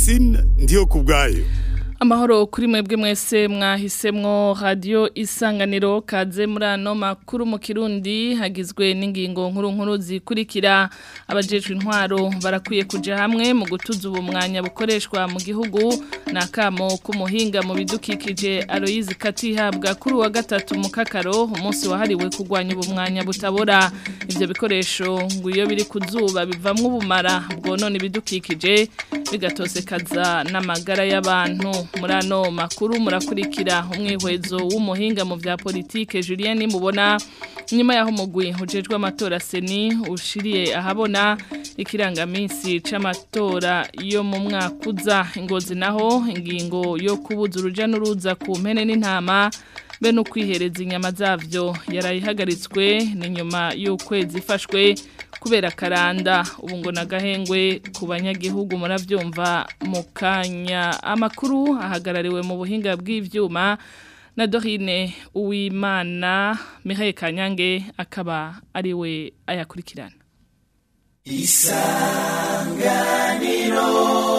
Francine ndiyo kubwayo Amahoro kuri mwebwe mwese mwahisemwo radio isanganiro kaze muri ano makuru mu Kirundi hagizwe n'ingingo nkuru nkuru zikurikira abajejwe intwaro barakwiye kuja hamwe mu gutuza ubumwanya bukoreshwa mu gihugu nakamo kumuhinga mu bidukikije Aloise Katihabwa kuri wa gatatu mu kakaro umunsi wahariwe kugwanya ubumwanya butabora ivyo bikoresho ngo iyo biri kuzuba bivamwo ubumara bwonone ibidukikije bigatosekaza n'amagara y'abantu muri ano makuru murakurikira umwihwezo w'umuhinga mu bya politike Julien mubona nyuma yaho mugwi hujejwe amatora seni ushiriye ahabona ikirangaminsi c'amatora yo mu mwaka uza ingozi naho ingingo yo kubuza uruja n'uruza ku mpene n'intama be no kwihereza inyama zavyo yarayihagaritswe ni nyuma y'ukwezi ifashwe kubera karanda ubu ngo nagahengwe ku banyagihugu muravyumva mu kanya amakuru ahagarariwe mu buhinga bw'ivyuma na Dorine Uwimana Mihaye Kanyange akaba ari we ayakurikirana Isanganiro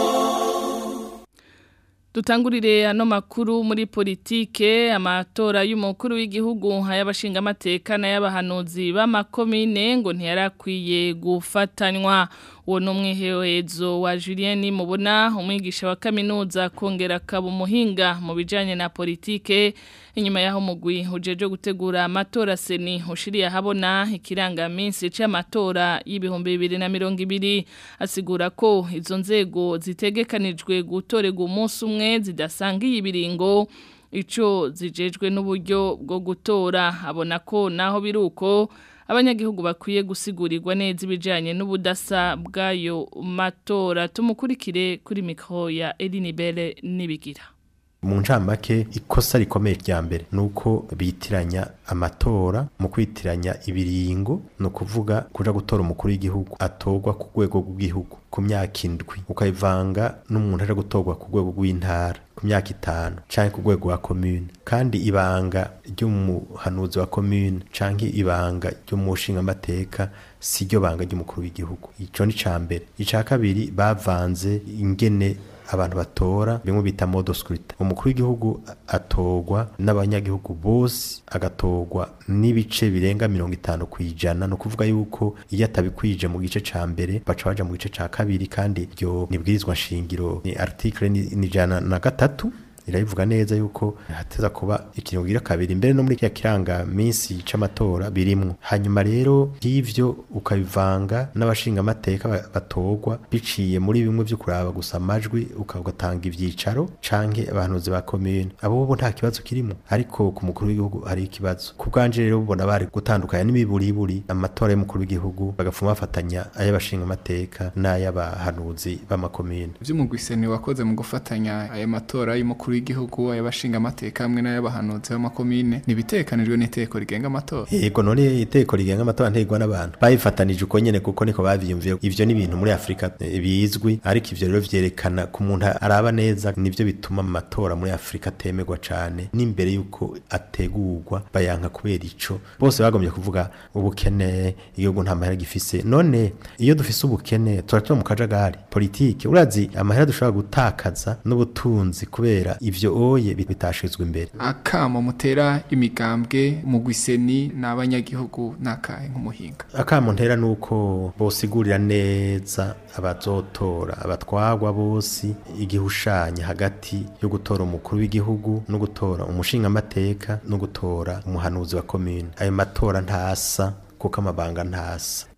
Dutangurire ano makuru muri politike amatora y'umukuru w'igihugu hayabashinga amateka n'ayabahanuzi b'amakomine ngo ntiyarakwiye gufatanywa uwo n'umwiherezo wa Julien mubona umwigisha wa kaminuza kongera akaba umuhinga mu bijanye na politike inyuma yaho mugwi ujeje gutegura amatora seni ushiriye ahabona ikirangaminsi c'amatora y'ibihumbi bibiri na mirongo ibiri asigura ko izo nzego zitegekanijwe gutorerwa umunsi umwe zidasangiye ibiringo ico zijejwe n'uburyo bwo gutora abona ko naho biruko abanyagihugu bakwiye gusigurirwa neza ibijanye n'ubudasa bw'ayo matora tumukurikire kuri mikro ya Elinibele nibigira mu ncamake ikosa rikomeye rya mbere nuko bitiranya amatora mu kwitiranya ibiringo no kuvuga kuja gutora umukuru w'igihugu atorwa ku rwego rw'igihugu ku myaka indwi ukayivanga n'umuntu aje gutorwa ku rwego rw'intara ku myaka itanu canke ku rwego rwa commune kandi ibanga ry'umuhanuzi wa commune canke ibanga ry'umushinga amateka si ryo banga ry'umukuru w'igihugu ico ni ca mbere ica kabiri bavanze ingene abantu batora bimwe bita modo scrutin umukuru w'igihugu atorwa n'abanyagihugu bose agatorwa n'ibice birenga mirongo itanu ku ijana no kuvuga yuko iyo atabikwije mu gice ca mbere baca baja mu gice ca kabiri kandi iryo nibwirizwa nshingiro ni article ni ijana na gatatu irabivuga neza yuko hateza kuba ikiringo gira kabiri mbere no muri kya kiranga minsi c'amatora birimwo hanyuma rero y'ivyo ukabivanga n'abashinga amateka batorwa biciye muri bimwe vyo kuraba gusa amajwi ukagatanga ivyicaro canke abahanuzi ba commune abo bo nta kibazo kirimo ariko ku mukuru w'igihugu hari ikibazo ku bwanje rero ubona bari gutandukanya n'imiburiburi amatora y'umukuru w'igihugu bagafuma bafatanya ay'abashinga amateka n'ay'abahanuzi b'amakomune vy'umugwiseni wakoze mu gufatanya ayo matora y'umukuru w'igihugu ayabashinga amateka hamwe n'ayabahanuzi b'amakomine nibitekanijwe n'iteko rigenga amatora yego none iteko rigenga amatora ntegwa n'abantu bayifatanije uko nyene kuko niko bavyumviye ivyo ni ibintu muri Afrika bizwi ariko ivyo rero vyerekana ku muntu araba neza nivyo bituma mu matora muri Afrika atemerwa cane n'imbere yuko ategurwa bayanka kubera ico bose bagombye kuvuga ubukene igihugu nta mahera gifise none iyo dufise ubukene turatura mu kajagari politike urazi amahera dushobora gutakaza n'ubutunzi kubera ivyo oye bitashizwe imbere akamo mutera imigambwe mu gwiseni n'abanyagihugu nakahe nk'umuhinga akamo ntera nuko bosigurira neza abazotora abatwagwa bose igihushanya hagati yo gutora umukuru w'igihugu no gutora umushinga amateka no gutora umuhanuzi wa commune ayo matora ntasa kuko amabanga ntasa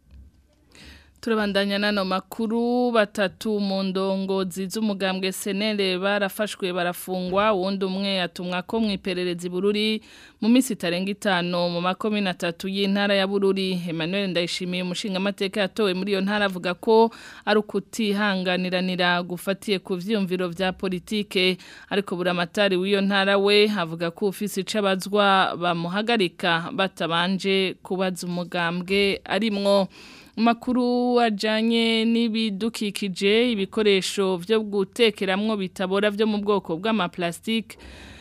turabandanya nano makuru batatu mu ndongozi z'umugambwe senere barafashwe barafungwa wundi umwe atumwa ko mu iperereza bururi mu minsi itarenga itanu mu makomine atatu y'intara ya bururi Emmanuel Ndayishimiye umushinga amateka yatowe muri iyo ntara avuga ko ari ukutihanganiranira gufatiye ku vyumviro vya politike ariko buramatari w'iyo ntara we avuga ko ufise icabazwa bamuhagarika batabanje kubaza umugambwe arimwo makuru ajanye n'ibidukikije ibikoresho byo gutekeramwo bitabora byo mu bwoko bw'amaplastike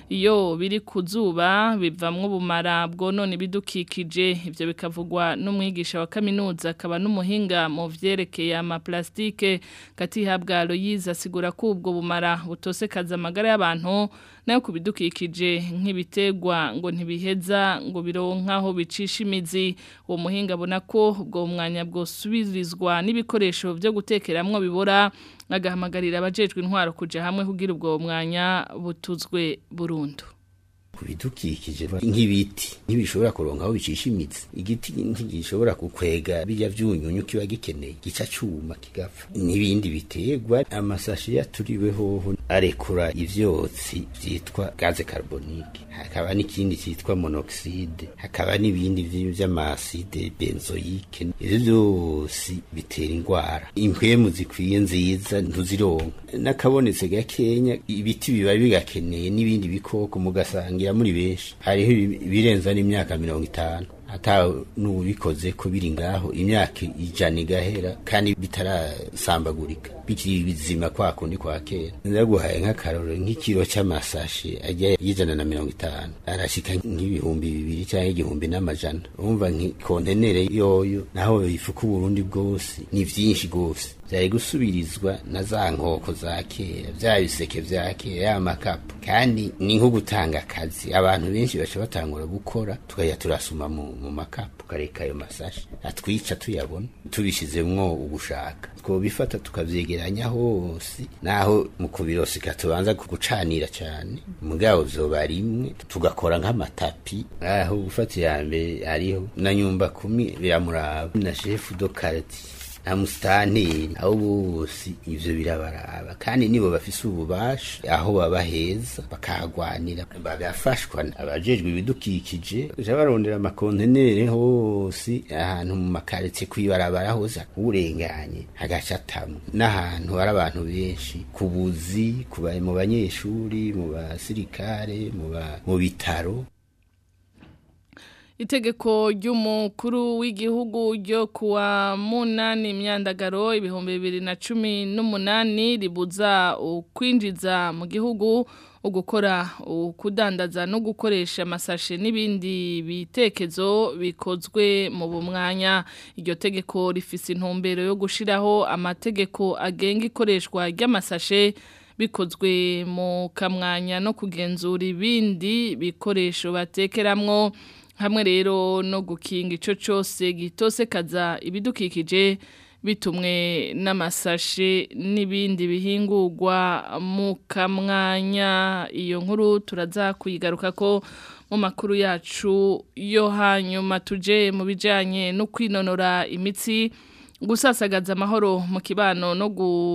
iyo biri ku zuba bivamwo ubumara bwonona ibidukikije ivyo bikavugwa n'umwigisha wa kaminuza akaba n'umuhinga mu vyerekeye amaplastike katihabwa Aloyize asigura ko ubwo bumara butosekaza amagara y'abantu nayo ku bidukikije nk'ibitegwa ngo ntibiheza ngo bironkaho bicisha imizi uwo muhinga abona ko ubwo mwanya bwosubirizwa n'ibikoresho byo gutekeramwo bibora agahamagarira abajejwe intwaro kuja hamwe kugira ubwo mwanya butuzwe burundu ku bidukikije nk'ibiti ntibishobora kuronka aho bicisha imitsi igiti ntigishobora kukwega bijya vyunyunyu kiba gikeneye gica cuma kigapfa n'ibindi biterwa amasashi yaturiwe hoho arekura ivyotsi vyitwa gaze carbonique hakaba n'ikindi cyitwa monoxide hakaba n'ibindi vy'amaside benzoyike ivyo vyose bitera ingwara impwemu zikwiye nziza ntuzironka n'akabonetse gakenya ibiti biba bigakeneye n'ibindi bikoko mugasangira muri benshi hariho ibirenza n'imyaka mirongo itanu ata n'ubikoze ko biri ngaho imyaka ijana igahera kandi bitarasambagurika bikiri bizima kwa kundi kwa kera ndaguhaye nk'akaroro nk'ikiro cy'amasashi ajya y'ijana na mirongo itanu arashika nk'ibihumbi bibiri cyangwa igihumbi n'amajana urumva nk'ikontenere yoyo naho bifuka uburundi bwose ni vyinshi rwose vyari gusubirizwa na za nkoko za kera vya biseke vya kera ya makapu kandi ni nko gutanga akazi abantu benshi baca batangura gukora tukajya turasuma mu, mu makapu tukareka ayo masashi atwica tuyabona tubishizemwo ugushaka twobifata tukavyegeranya hose naho mu kubirosika tubanza kugucanira cane mugabo vyoba rimwe tugakora nk'amatapi aho gufata iya mbere ariho na nyumba kumi biramuraba na shefu do quartier na musitanteri aho bose ivyo birabaraba kandi nibo bafise ububasha aho baba heza bakahagwanira bagafashwa abajejwe ibidukikije ja barondera amakontenere hose ahantu mu makaretse kwibarabara hose urenganye hagaca atamwe n'ahantu hari abantu benshi ku buzi mu banyeshuri mu basirikare mu bitaro itegeko ry'umukuru w'igihugu ryo kuwa munani imyandagaro ibihumbi bibiri na cumi n'umunani ribuza ukwinjiza mu gihugu ugukora ukudandaza no gukoresha amasashe n'ibindi bitekezo bikozwe mu bumwanya iryo tegeko rifise intumbero yo gushiraho amategeko agenga ikoreshwa ry'amasashe bikozwe mu kamwanya no kugenzura ibindi bikoresho batekeramwo hamwe rero no gukinga ico cyose gitosekaza ibidukikije bitumwe n'amasashe n'ibindi bihingurwa mu kamwanya iyo nkuru turaza kuyigaruka ko mu makuru yacu yo hanyuma tuje mu bijanye no kwinonora imitsi gusasagaza amahoro mu kibano no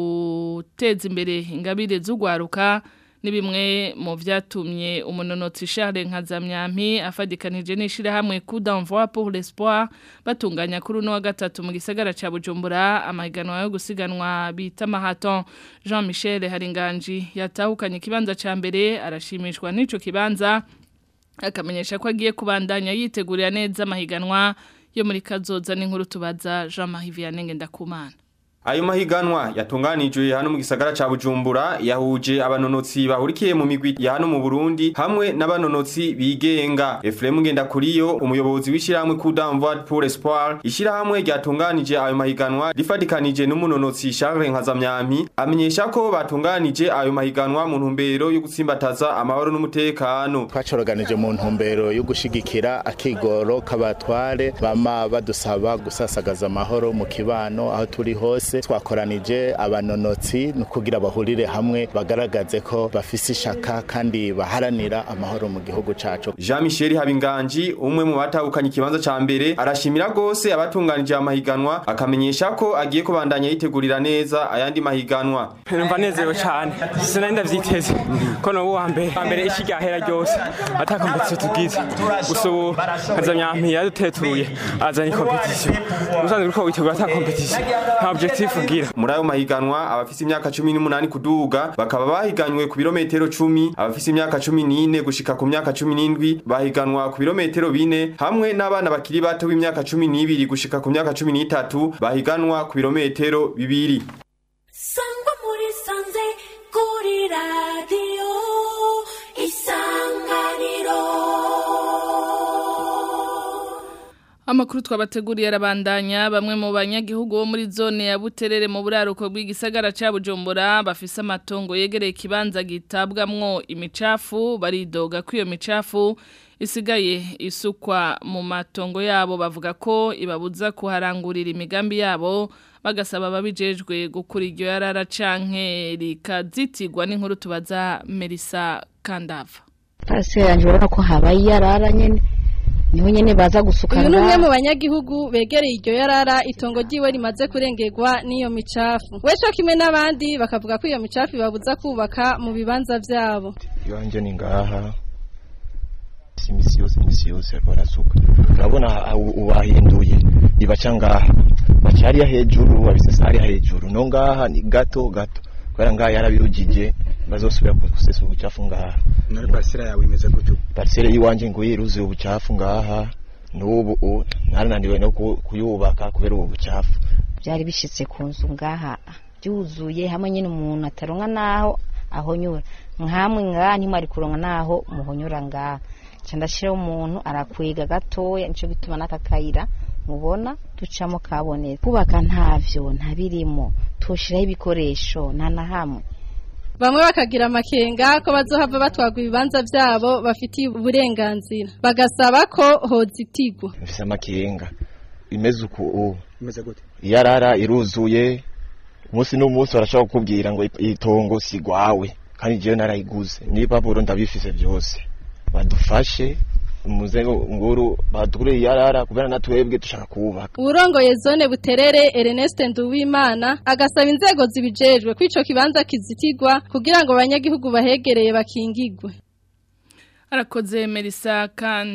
guteza imbere ingabire z'ugwaruka ni bimwe mu byatumye umunonotsi Charles Nkazamyampi afadikanije n'ishirahamwe coup d'envoi pour l'espoir batunganya kuri uno wa gatatu mu gisagara ca Bujumbura amahiganwa yo gusiganwa bita marathon Jean Michel Haringanji yatahukanye ikibanza ca mbere arashimishwa n'ico kibanza akamenyesha ko agiye kubandanya yitegurira neza amahiganwa yo muri kazoza n'inkuru tubaza Jean Marie Vianney Ngendakumana Ayo mahiganwa yatunganijwe hano mu gisagara ca Bujumbura yahuje abanonotsi bahurikiye mu migwi ya hano mu Burundi hamwe n'abanonotsi bigenga. Efrem Ngendakuriyo umuyobozi w'ishiramwe coup d'envoi pour espoir ishiramwe ryatunganije ayo mahiganwa rifadikanije n'umunonotsi Charles Nkazamyampi amenyesha ko batunganije ayo mahiganwa mu ntumbero yo gutsimbataza amahoro n'umutekano. Twacoroganije mu ntumbero yo gushigikira akigoro k'abatware bama badusaba gusasagaza amahoro mu kibano aho turi hose twakoranije abanonotsi no kugira bahurire hamwe bagaragaze ko bafise ishaka kandi baharanira amahoro mu gihugu cacu Jean Michel Habinganji umwe mu batahukanye ikibanza ca mbere arashimira gose abatunganije amahiganwa akamenyesha ko agiye kubandanya yitegurira neza ayandi mahiganwa numva nezerewe cyane sinari ndavyiteze ko no wa mbere wa mbere iki gahera ryose atakompetisiyo tugize gusa ubu kazamyampi yadutetuye azanye kompetisiyo usanzwe uriko witegura ata kompetisiyo nta objectif ugira muri ayo mahiganwa abafise imyaka 18 kuduga bakaba bahiganywe ku birometero 10 abafise imyaka 14 gushika ku myaka 17 bahiganwa ku birometero 4 hamwe n'abana bakiri bato b'imyaka 12 gushika ku myaka 13 bahiganwa ku birometero 2 Sangwa muri sanze kuri radio isango Amakuru twabateguriye arabandanya bamwe mu banyagihugu bo muri zone ya Buterere mu buraruko bw'igisagara ca Bujumbura bafise amatongo yegereye ikibanza gitabwamwo imicafu baridoga ko iyo micafu isigaye isukwa mu matongo yabo bavuga ko ibabuza kuharangurira imigambi yabo bagasaba babijejwe gukura iryo yarara canke rikazitirwa n'inkuru tubaza Melissa Kandava Pase yanje urabona ko habaye yarara nyene niho nyene baza gusuka uyu ni umwe ngaha. mu banyagihugu begereye iryo yarara itongo ryiwe rimaze kurengerwa n'iyo micafu we co kimwe n'abandi bakavuga ko iyo micafu ibabuza kubaka mu bibanza vyabo iwanje ni ngaha si imisi yose imisi yose barasuka urabona aho ubahinduye ibaca ngaha baca hariya hejuru babisesa hariya hejuru no ngaha ni gato gato kubera ngaha yarabirugije bazosubira gusesa ubucafu ngaha nawe parisera yawe imeze gutyo parisere y'iwanje ngo yiruzuye ubucafu ngaha n'ubu u- narananiwe no ku- kuyubaka kubera ubu bucafu byari bishitse ku nzu ngaha byuzuye hamwe nyine umuntu ataronka naho ahonyura nkamwe ngaha ntimwari kuronka naho muhonyura ngaha ca ndashiraho umuntu arakwiga gatoya nico gituma n'aka kayira mubona ducamo kabonetse kubaka ntavyo ntabirimo tushiraho ibikoresho nta na hamwe bamwe bakagira amakenga ko bazohava batwagwa ibibanza vyabo bafitiye uburenganzira bagasaba ko hozitigwa mfise amakenga imeze uku ubu imeze gute iyarara iruzuye umunsi n'umunsi barashobora kukubwira ngo itongo si gwawe kandi jewe narayiguze n'ibipapuro ndabifise byose badufashe umuzengo nguru badukure iyarara kubera natwebwe dushaka kubaka uwurongoye zone buterere Ernest Nduwimana agasaba inzego zibijejwe ko ico kibanza kizitigwa kugira ngo abanyagihugu bahegereye bakingigwe Arakoze Melissa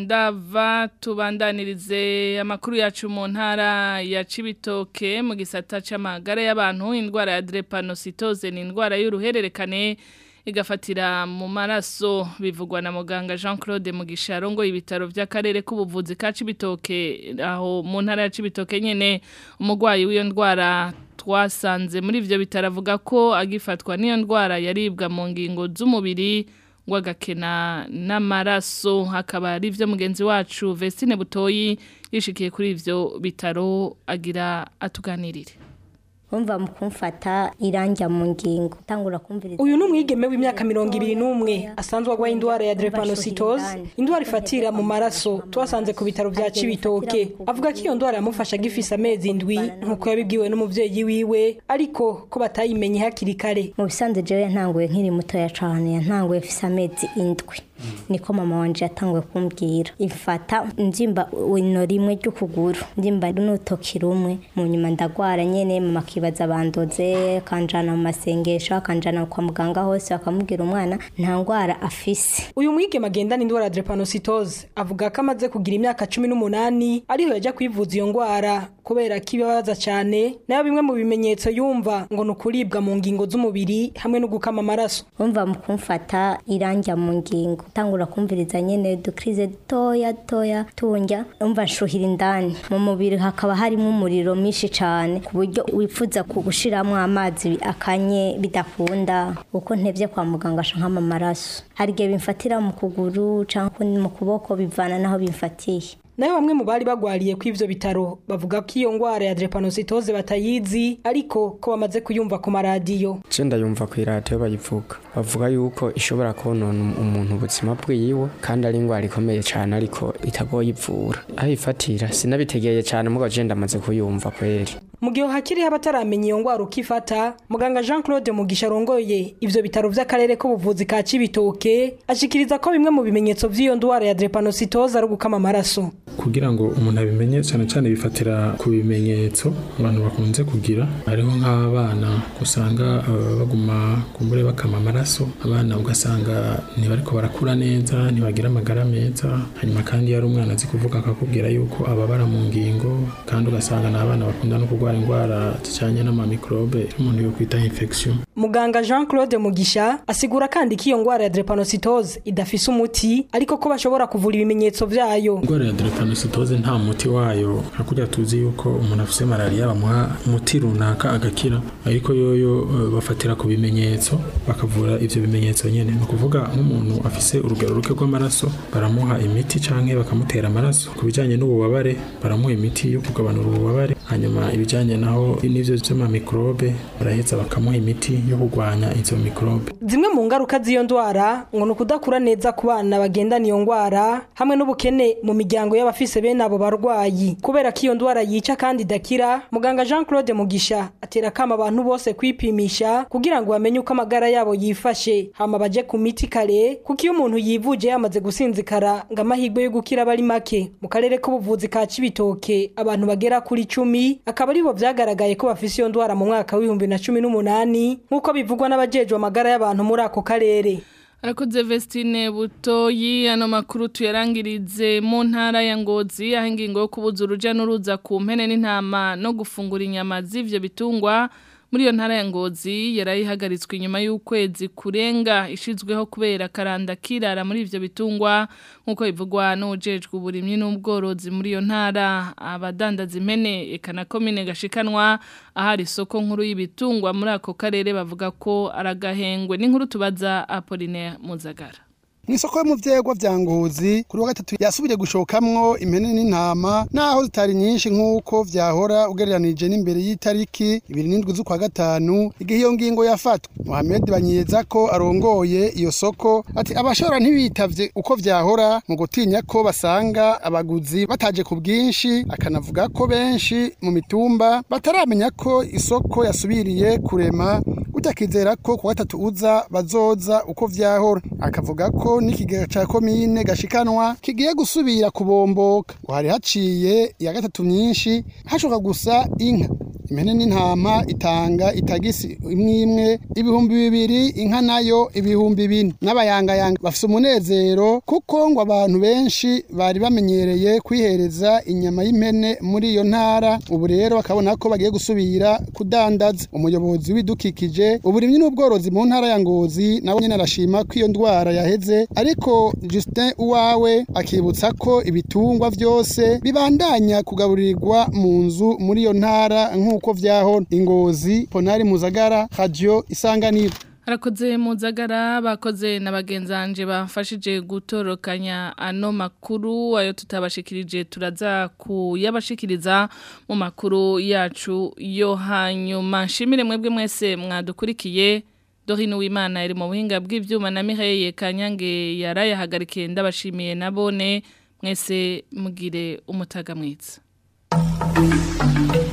Kandava tubandanirize amakuru yacu mu ntara ya Cibitoke mu gisata c'amagara y'abantu indwara ya drepanocytose ni indwara y'uruhererekane igafatira mu maraso bivugwa na muganga Jean Claude Mugisha ngo ibitaro by'akarere k'ubuvuzi ka Cibitoke aho mu ntara ya Cibitoke nyene umugwayi w'iyo ndwara twasanze muri ivyo bitaro avuga ko agifatwa n'iyo ndwara yaribwa mu ngingo z'umubiri ngo agakena n'amaraso hakaba ari byo mugenzi wacu Vestine Butoyi yishikiye kuri ivyo bitaro agira atuganirire Umva mu kumfata iranja mu ngingo tangura kumviriza uyu ni umwigeme w'imyaka mirongo ibiri n'umwe asanzwe arwaye indwara ya drepanocytose indwara ifatira mu maraso twasanze ku bitaro bya Cibitoke avuga ko iyo ndwara yamufasha agifise amezi indwi nk'uko yabibwiwe n'umuvyeyi wiwe ariko ko batayimenye hakiri kare mu bisanzwe jewe yantanguye nkiri mutoya cane yantanguye mfise amezi indwi niko mama wanje yatanguye kumbwira ifata njimba ino rimwe ry'ukuguru njimba n'urutoki rumwe mu nyuma ndagwara nyene mama akibaza bandoze kanjana mu masengesho akanjana kwa muganga hose bakamubwira umwana nta ngwara afise uyu mwigeme agendana indwara ya drepanocytose avuga ko amaze kugira imyaka cumi n'umunani ariho yajya kwivuza iyo ndwara kubera ko ibabaza cyane nayo bimwe mu bimenyetso yumva ngo ni ukuribwa mu ngingo z'umubiri hamwe no gukama amaraso umva mu kumfata iranja mu ngingo tangura kumviriza nyene dukrize dutoya dutoya tunjya umva nshuhira indani mu mubiri hakaba harimo umuriro mwinshi cane ku buryo wifuza kugushiramwo amazi akanye bidakunda uko ntevye kwa muganga sha nkama amaraso hari igihe bimfatira mu kuguru canke mu kuboko bivana naho bimfatiye nayo bamwe mu bari bagwariye ku ivyo bitaro bavuga ko iyo ngwara ya drepanocytose batayizi ariko ko bamaze kuyumva ku maradiyo je ndayumva ku iradiyo bayivuga bavuga yuko ishobora konona umuntu ubuzima bwiwe kandi ari indwara ikomeye cyane ariko itagoye ivura aho ifatira sinabitegeye cyane mugo je ndamaze kuyumva kweri mu gihe hakiriho abataramenya iyo ngwara uko ifata muganga jean claude mugisha arongoye ivyo bitaro vy'akarere k'ubuvuzi ka cibitoke ashikiriza ko bimwe mu bimenyetso vy'iyo ndwara ya drepanocytose ari ugukama amaraso kugira ngo umuntu abimenye cyane cyane bifatira ku bimenyetso abantu bakunze kugira hariho nk'abana usanga uh, baguma kumbure bakama amaraso abana ugasanga ntibariko barakura neza ntibagira amagara meza hanyuma kandi yari umwana azi kuvuga akakubwira yuko ababara mu ngingo kandi ugasanga ni abana bakunda no kurwara indwara zijanye n'amamikrobe umuntu yo kwita infection Muganga Jean Claude Mugisha asigura kandi ko iyo ngwara ya drepanocytose idafise umuti ariko ko bashobora kuvura ibimenyetso vyayo. indwara ya drepanocytose nta muti wayo nka kurya tuzi yuko umuntu afise malaria bamuha umuti runaka agakira ariko yoyo eh, bafatira ku bimenyetso bakavura ivyo bimenyetso nyene ni ukuvuga nk'umuntu afise urugero ruke rw'amaraso baramuha imiti canke bakamutera amaraso ku bijanye n'ububabare baramuha imiti yo kugabanura ububabare hanyuma ibijanye naho n'ivyo vy'amamikrobe baraheza bakamuha imiti yo kurwanya izo mikrobe Zimwe mu ngaruka z'iyo ndwara ngo ni ukudakura neza ku bana bagendana iyo ndwara hamwe n'ubukene mu miryango y'abafise bene abo barwayi kubera ko iyo ndwara yica kandi idakira muganga Jean Claude Mugisha atera kama abantu bose kwipimisha kugira ngo bamenye uko amagara yabo yifashe hama baje ku miti kare kuko iyo umuntu yivuje yamaze gusinzikara ngo amahirwe yo gukira aba ari make mu karere k'ubuvuzi ka Cibitoke abantu bagera kuri cumi akaba aribo vyagaragaye ko bafise iyo ndwara mu mwaka w'ibihumbi na cumi n'umunani nk'uko bivugwa n'abajejwe amagara y'abantu muri ako karere Arakoze Vestine Butoyi ano makuru tuyarangirize mu ntara ya Ngozi aho ingingo yo kubuza uruja n'uruza ku mpene n'intama no gufungura inyama z'ivyo bitungwa muri iyo ntara ya Ngozi yarayihagaritswe inyuma y'ukwezi kurenga ishizweho kubera karanda kirara muri ivyo bitungwa nkuko bivugwa n'ujejwe uburimyi n'ubworozi muri iyo ntara abadandaza impene ekana komine gashikanwa ahari isoko nkuru y'ibitungwa muri ako karere bavuga ko aragahengwe n'inkuru tubaza Apollinaire Muzagara Mwisoko mu vyegwa vya ngozi kuri wa gatatu yasubiriye gushokamwo impene n'intama naho zitari nyinshi nkuko vyahora ugereranije n'imbere y'itariki 27 z'ukwa gatanu igihe iyo ngingo yafatwa Mohamed Banyeza ko arongoye iyo soko ati abashora ntibitavye uko vyahora mu gutinya ko basanga abaguzi bataje ku bwinshi akanavuga ko benshi mu mitumba bataramenya ko isoko yasubiriye kurema utakizera ko ku gatatu uza bazoza uko vyahora akavuga ko n'ikigega ca komine gashikanwa kigiye gusubira kubomboka ngo hari haciye iya gatatu myinshi hashoka gusa inka impene n'intama itanga itagisi imwe imwe ibihumbi bibiri inka nayo ibihumbi bine n'abayangayanga bafise umunezero kuko ngo abantu benshi bari bamenyereye kwihereza inyama y'impene muri iyo ntara ubu rero bakabona ko bagiye gusubira kudandaza umuyobozi w'ibidukikije uburimyi n'ubworozi mu ntara ya ngozi nawe nyine arashima ko iyo ndwara yaheze ariko Justin uwawe akibutsa ko ibitungwa vyose bibandanya kugaburirwa mu nzu muri iyo ntara nk'uko vyahora ingozi ponari muzagara radio isanganiro Arakoze muzagara bakoze na bagenzanje bafashije gutorokanya ano makuru ayo tutabashikirije turaza kuyabashikiriza mu makuru yacu yo hanyuma nshimire mwebwe mwese mwadukurikiye Dorine Uwimana iri mu buhinga bw'ivyuma na Mireille Kanyange yarayahagarikiye ndabashimiye nabone mwese mugire umutaga mwiza